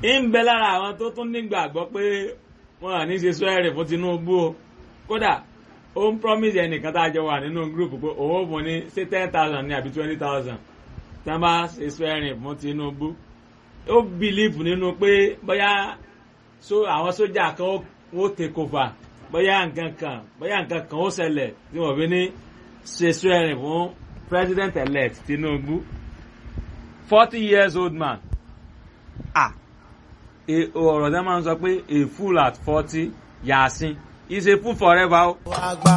ń bẹ lára àwọn tó tún nígbàgbọ́ pé wọn à ní ṣe swearing fún Tinubu o kódà ó ń promise ẹnìkan tá a jọ wà nínú group pé òun ò fún ní ṣé ten thousand ní àbí twenty thousand tí wọ́n bá ṣe swearing fún Tinubu ó believe nínú pé bóyá àwọn sójà kan ó take over bóyá nǹkan kan bóyá nǹkan kan ó ṣẹlẹ̀ tí wọ́n fi ní ṣe swearing fún president elect Tinubu forty years old man ah ọ̀rọ̀ tẹ́ máa ń sọ pé a fool at forty yàásín is a fool forever o. àgbà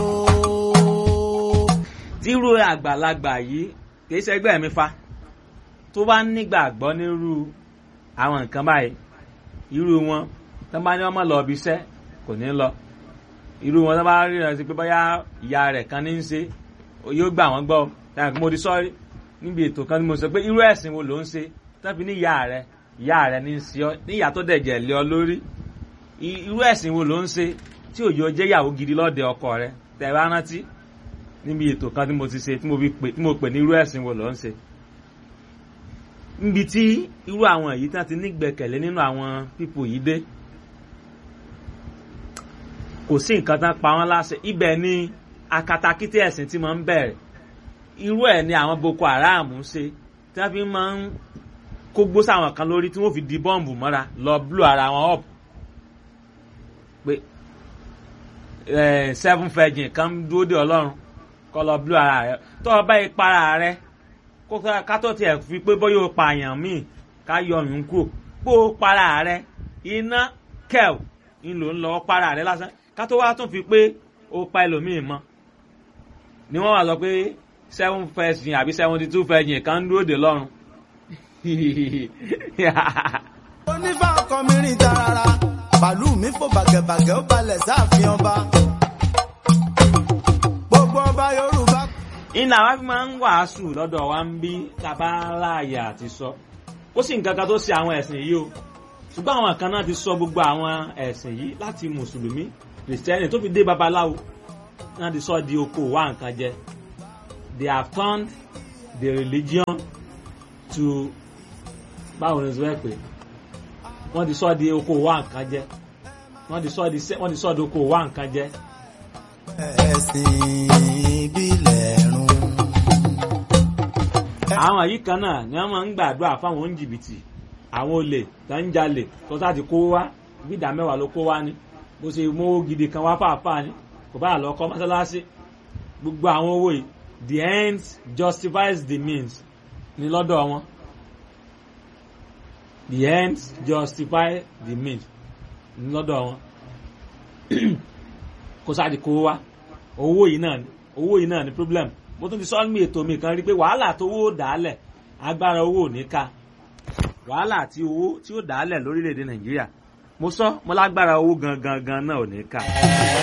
o. tírú àgbàlagbà yìí kì í ṣẹgbẹ́ mi fa tó bá nígbàgbọ́ nírú àwọn nǹkan báyìí irú wọn tó bá ní ọmọ lọ ibi iṣẹ́ kò ní lọ irú wọn tó bá rí rẹ sí pé bóyá ìyá rẹ̀ kan ní í ṣe yóò gbà wọ́n gbọ́ táwọn kí mo di sọ́ọ́rí níbi ètò kan tí mo sọ pé irú ẹ̀sìn wo ló ń ṣe tó fi ní ìyá rẹ̀ ìyá rẹ̀ ní í ṣe ọ níyà tó dẹ̀jẹ̀ lé ọ lórí irú ẹ̀sìn wo ló ń ṣe tí òjò jẹ́ ìyàwó gidi lọ́dẹ ọkọ rẹ̀ tẹ̀ bá rántí níbi ètò kan tí mo ti ṣe tí mo pè ní irú ẹ̀sìn wo ló ń ṣe níbi tí irú àwọn èyí tí wọ́n ti nígbẹ̀kẹ̀lé nínú àwọn pípò yìí dé kò sí nǹkan tán pa wọ́n láṣẹ ibẹ̀ ni akatakítí ẹ̀sìn tí mo ń bẹ̀rẹ̀ irú ẹ̀ ni àwọn Boko Haram ń ṣe tí wọ́n fi máa ń kó gbó sáwọn kan lórí tí wọ́n fi di bọ́ǹbù mọ́ra lọ blú ara wọn up pé seven virgin kan dúró de ọlọ́run kọ́ lọ blú ara rẹ tó o bá ìpara rẹ ká tó tiẹ̀ fi pé bóyá o pààyàn míì ká yọ ọyún kúrò pé o para rẹ iná kẹ́ẹ̀ ń lò ń lọ para rẹ lásán ká tó wá tún fi pé o pa ẹlòmíì mọ́ ni wọ́n wá sọ pé seven virgin àbí seventy two virgin kan dúró de lọ́run onífà ọkọ mi rìn tarara bàálù mi fò bàgẹ̀bàgẹ̀ ó balẹ̀ sáàfin ọba gbogbo ọba yorùbá. iná wa fi máa ń wàásù lọ́dọ̀ wa ń bí kábàláyà àti sọ ó sì nǹkan kan tó ṣe àwọn ẹ̀sìn yìí o ṣùgbọ́n àwọn kan náà ti sọ gbogbo àwọn ẹ̀sìn yìí láti mùsùlùmí kìrìsìtẹ́nì tó fi dé babaláwo náà ti sọ di oko wá nǹkan jẹ they have turned the religion to báwo ni sọ pé wọ́n ti sọ di oko wá nǹkan jẹ wọ́n ti sọ di wọ́n ti sọ di oko wá nǹkan jẹ. ẹ̀sìn ìbílẹ̀ run. àwọn yìí kan náà ni wọ́n máa ń gbàdúrà fáwọn oníjìbìtì àwọn olè tó ń jalè tó sáà ti kó wá bí ìdá mẹ́wàá ló kó wá ni bó ṣe mówó gidi kan wá fàáfàá ni kò bá lọ kọ́ mọ́sálásí gbogbo àwọn owó yìí the end justifies the means ní lọ́dọ̀ wọn the ends justify the means lọ́dọ̀ wọn kó sáàdì kó wá owó yìí náà ni owó yìí náà ni problem mo tún ti sọ ní ètò mi kan rí pé wàhálà tó owó dàálẹ̀ agbára owó ò ní ká wàhálà tí owó tí ó dàálẹ̀ lórílẹ̀‐èdè nàìjíríà mo sọ mo lágbára owó gangan gan náà ò ní ká.